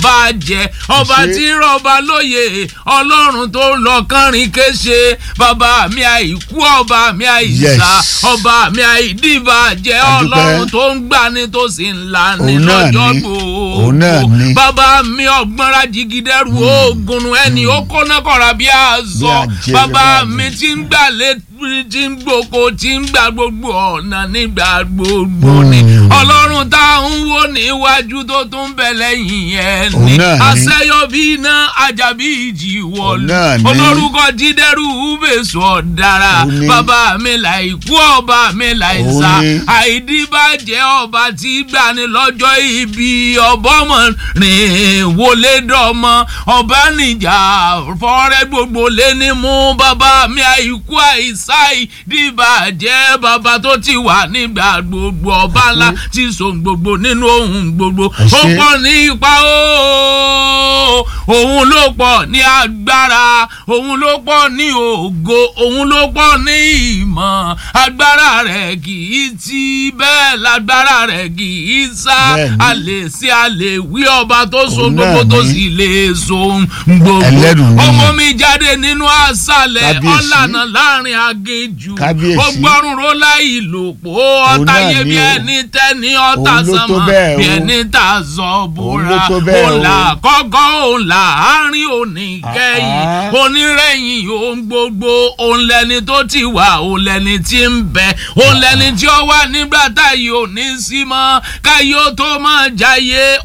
bàjẹ́ ọba ṣé. tí rọba lóye ọlọ́run tó lọ kánrin kéṣe bàbá mi àìkú ọba mi àìsà Yes. ọba mi àìdíbàjẹ́ A dúpẹ́. ọlọ́run tó ń gbani tó sì ń lani Òun náà lọ́jọ́ ni. gbòó Òun náà ni. bàbá mi ọgbọ́nra jigidẹ́rù oògùn ẹni ó kóná kọ̀ra bí àzọ Bí àjẹ́ bàbá bẹ́ẹ̀ ni. mi ti ń gbà lé tí ń gboko tí ń gba gbogbo ọ̀nà nígbà gbogbo ni Mm. ọlọ́run tá à ń wò níwájú tó tún bẹ lẹ́yìn ẹ̀ Òun ni náà ni. àṣeyọ bí iná àjàbí ìjì wọ̀lú náà ni. olórúkọ jídẹ́rù bèsò ọ̀dára Òun ni. bàbá mi láìkú ọba mi láìsà Òun ni. àìdíbàjẹ́ ọba tí gbani lọ́jọ́ ibi ọbọ̀mọ rìn wọlé dọ́mọ ọba níjà fọ́rẹ́ gbogbo lé ní mú bàbá mi àìkú àìsà ìdíbàjẹ́ bàbá tó ti wà nígbà gbogbo ọba ńlá tí so gbogbo nínú ohun gbogbo Ẹ ó ṣé. pọ̀ ní ipa ooo òun ló pọ̀ ní agbára òun ló pọ̀ ní ògo òun ló pọ̀ ní ìmọ̀ agbára rẹ̀ kì í ti bẹ́ẹ̀ lágbára rẹ̀ kì í sá Bẹ́ẹ̀ni. a lè ṣe a lè wí ọba tó so Òun gbogbo náà tó ni. sì lè so gbogbo Ẹlẹ́dùn ni. ọmọ mi jáde nínú àṣàlẹ̀ Kábíyèsí. ọ̀lànà láàrin aginjù Kábíyèsí. ó gbọ́rùn ró láì lòpó ọ̀tá náà yé ni bí o. ẹni tẹ́ni ọ̀tá Òun ló tó sánmọ̀ bẹ́ẹ̀ bí o. ẹni tà zọ bóra ló tó bẹ́ẹ̀ òun là o. kọ́kọ́ òun là áárín òní kẹ́yìn Ah. onírẹ̀yìn ohun gbogbo òun lẹni tó ti wà òun lẹni tí ń bẹ òun lẹni tí ó wà nígbà táyé òní sí mọ́ káyé ó tó máa jáyé